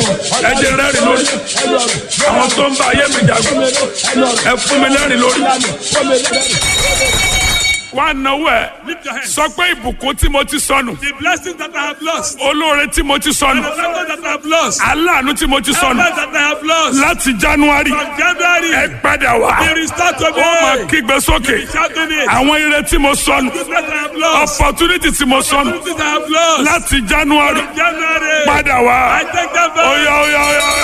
ẹ jẹ́ rẹ́rìn lórí àwọn tó ń bá ayé mi jagun ẹ fún mi lẹ́rìn lórí. wá náwó ẹ Lift your hands. sọ pé ìbùkún tí mo ti sọnù The blessings that I have lost. olóore tí mo ti sọnù The blessings that I have lost. aláàánú tí mo ti The sọnù blessings that I have lost. láti january From January. ẹ padà wá Be restored to ó máa me. kígbe sókè Shouting it. àwọn ire tí mo sọnù The blessings I have lost. opportunity tí mo sọnù The blessings I have lost. láti january From January. padà wá I take them back. oya oya oya oya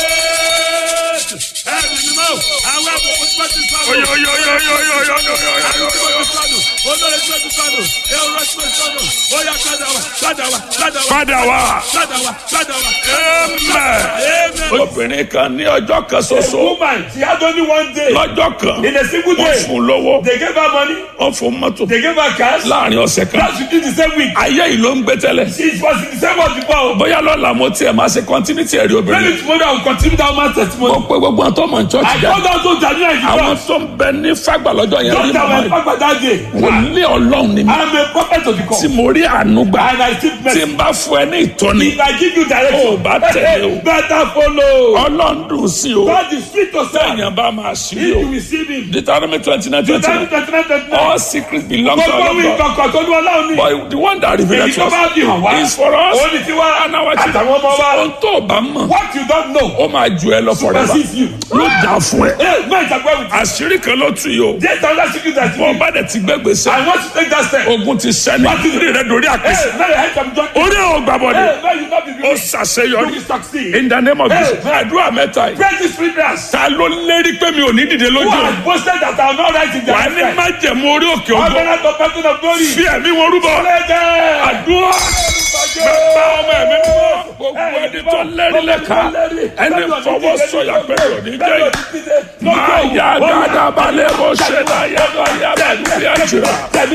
Ẹ̀mí ni mo. Àwọn àbùkù tí wọ́n ti sọnù. oya oya oya oya oya oya oya oya Àwọn tí wọ́n ti sọnù. Olórí tí wọ́n ti sọnù. Èrò tí wọ́n ti sọnù. Ó yá padà wá. Padà wá. Padà wá. padà wá Padà wá. Padà wá. amen. Amen. obìnrin kan ní ọjọ́ kan ṣoṣo Woman, she had only one day. lọ́jọ́ kan In a single wọ́n day, fún un lọ́wọ́ they gave her money. wọ́n fún un mọ́tò They gave her cash. láàrin ọ̀sẹ̀ kan That she did the same week. ayé yìí ló ń gbé tẹ́lẹ̀ She was in the same month before. bóyá lọ́la mo tiẹ̀ máa ṣe continuity ẹ̀rí obìnrin Maybe tomorrow I will continue that man's mo testimony. pe gbogbo àwọn tó mọ̀ ní church I jà told her to Daniel in àwọn the tó ń bẹ ní fagbà lọ́jọ́ yẹn rí Just màmá that yìí my papa that day. wòlíì ọlọ́run ni mí I am a prophet of the tí call. mo rí àánú gbà And I still tí mercy. n bá fún ẹ ní ìtọ́ni If I give you Oh, direction, bá tẹ̀lé o. better follow. ọlọ́run dùn sí o God is sweet to serve. èèyàn bá máa ṣí If o you receive him. Deuteronomy twenty nine twenty Twenty nine twenty nine twenty nine. all secrets belong to Gbogbo our mi God kankan tó ní ọlọ́run ní. but the one that revealed Èyí to tó bá us fi hàn wá. is for us Òun ni tiwa. and our Àtàwọn children ọmọ wa. ohun tó o bá mọ̀ What you don't know. ó máa ju ẹ lọ forever Supersedes you. ló dà fún ẹ Hey, man, it's a way with you. àṣírí kan ló tù yìí o There's another secret that you bọ́ need. bá dẹ̀ ti gbẹ́gbèsè I want to take that step. ogun ti sẹ́ni orí rẹ dorí àpèsè Hey, man, I had some joy. orí ò gbàbọ̀dẹ̀ Hey, man, you not be ó beautiful. ṣàṣeyọrí You succeed. in the name of Hey, Jesus man. àdúrà mẹ́ta yìí Pray these three prayers. ta ló lérí pé mi ò ní dìde Who lójú has boasted that I will not rise in their wà ní lifetime? májẹ̀mú orí òkè ogun Covenant of person of glory. fi ẹ̀mí wọn rúbọ Lẹ́jẹ̀. àdúrà bàbá ọmọ ẹ̀mí mímọ́ gbogbo ẹni tó lérí lẹ́ka ẹni fọwọ́ sọ̀yà pẹ̀lú òní jẹ́ yìí máa yá gàdá balẹ̀ bó ṣe náà yá bá yá bá lórí àjùrà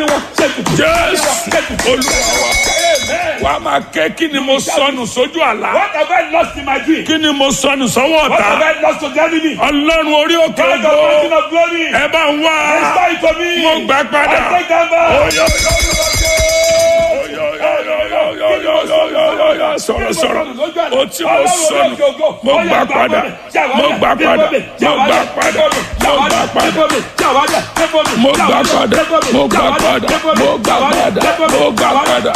jésù olúwa wa wà á máa kẹ́ kí ni mo sọnù sójú àlá What have I lost in my dream? kí ni mo sọnù sọ́wọ́ What have ọ̀tá I lost to the enemy? ọlọ́run orí òkè God of ogun person of glory. ẹ bá ń wá Restore it to me. mo gbà padà. I take them back. Oyo, sọ̀rọ̀ sọ̀rọ̀ o tí mo sọnù mo gbà padà mo gbà padà mo gbà padà mo gbà padà mo gbà padà mo gbà padà mo gbà padà mo gbà padà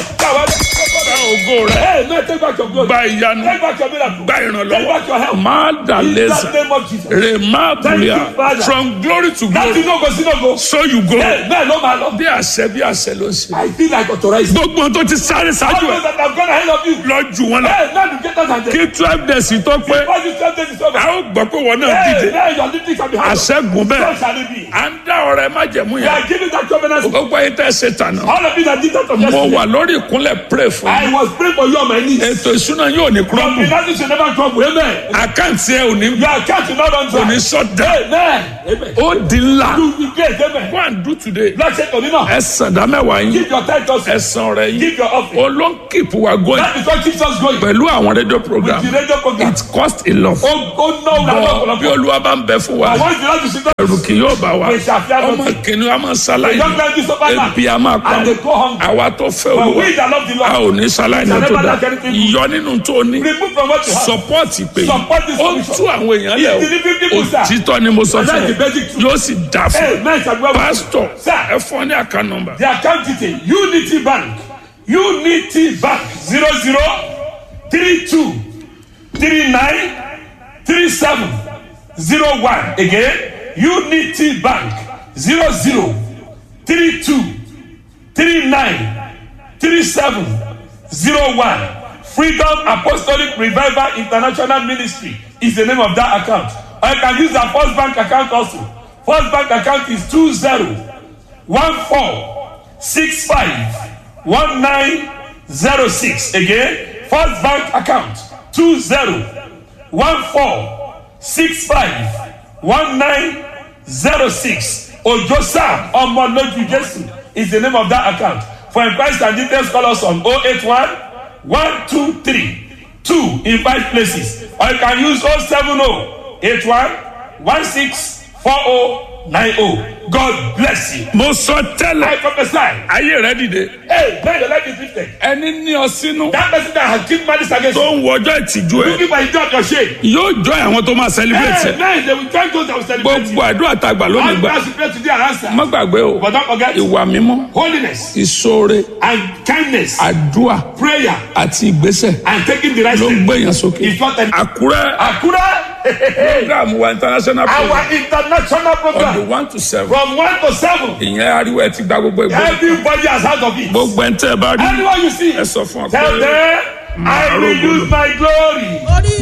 gba ògo rẹ Hey, man, take back your glory. gba ìyanu Take back your miracle. gba Take back your ìrànlọ́wọ́ help. máa dà In lẹ́sà the name of Jesus. remabulia Thank you, Father. from glory to Láti glory inú ògo sínú ògo. so you go Bẹ́ẹ̀ bẹ́ẹ̀ ló máa lọ. bí àṣẹ bí àṣẹ ló ń ṣe I feel like authorized. gbogbo ohun tó ti sáré All ṣáájú ẹ those that have gone ahead of you. lọ jù wọn lọ Hey, now you get us and kí twelve days tó pé All this time is over. a ó gbọ́ pé wọn náà Hey, dìde now your lifting shall be high. àṣẹ́gun So bẹ́ẹ̀ shall it be. à ń dá ọ̀rẹ́ májẹ̀mú We yẹn are giving that covenant. gbogbo ayé tẹ́ ṣe tànà All of you that did that of mo yesterday. wà lórí ìkúnlẹ̀ pray fún I yín was praying for you on my knees. ètò ìṣúná yóò ní Your kúrọ́mù finances should never crumble. Amen. àkáǹtì ẹ ò ní Your account will not run kò ní dry. sọ̀dá Amen. Amen. ó di ńlá You will great. Amen. go and do today Lord say to me now. ẹ sàn dá mẹ́wàá yín Give your tithe also. ẹ san ọrẹ yín Give your offering. olóńkìpù wa going That is what keeps us going. pẹ̀lú àwọn rédíò program The radio program. it cost a lot Oh, oh no, no, bọ̀ no, bí no. olúwa bá ń bẹ fún wa I want you not to sit down. ẹrù kì yóò bá wa We shall fear ọmọ nothing. kìnìún a máa The ṣaláì young men do suffer now. ebi a máa pa And they go hungry. àwa tó fẹ́ But olúwa we that love the a Lord. ò ní ṣaláì ní tó dá ìyọ nínú tó ní Remove from what you have. support pé Support this ó solution. tú àwọn èèyàn lẹ̀ It's delivering people, sir. o òtítọ́ ni mo sọ And fún that's the ẹ basic truth. yóò sì dà fún ẹ Amen. shall be well with you. pásítọ̀ Sir. ẹ fún ọ ní àká nọ́mbà The account detail Unity Bank Unity Bank zero zero three two three nine three seven zero one again Unity Bank zero zero three two three nine three seven zero one Freedom Apostolic Revival International Ministry is the name of that account or you can use the First Bank account also First Bank account is two zero one four six five one nine zero six again first bank account two zero one four six five one nine zero six ojo sam ọmọlójú jesu is the name of that account for inquiries and details call us on oh eight one one two three two in five places or you can use oh seven oh eight one one six four oh nine oh god bless you. mo sọ tẹ́lẹ̀ I prophesy. ayé rẹ dìde Hey, man, your life is lifted. ẹni ní ọ sínú That person that has killed malice against tó you, ń wọ ọjọ́ ìtìjú ẹ looking for his job, your shame. yóò jọ àwọn tó máa celebrate Hey, ẹ man, they will join those that will celebrate you. gbogbo àdúrà tàgbà lónìí All gbà prayers you pray today are answered. má gbàgbé o But don't forget ìwà mímọ́ holiness ìṣoore and kindness, àdúà prayer, àti ìgbésẹ̀ and taking the right ló ń step. gbèyàn sókè It's not an àkúrẹ́ Akura, program wa international program our international on the program one to seven from one to seven. ìyẹn ariwo ẹ ti gba gbogbo ìgbó Everybody has heard of it. gbogbo ẹ̀ ń tẹ́ ẹ bá rí Anyone you see, ẹ sọ fún ọ tell pé them, I will use my glory. orí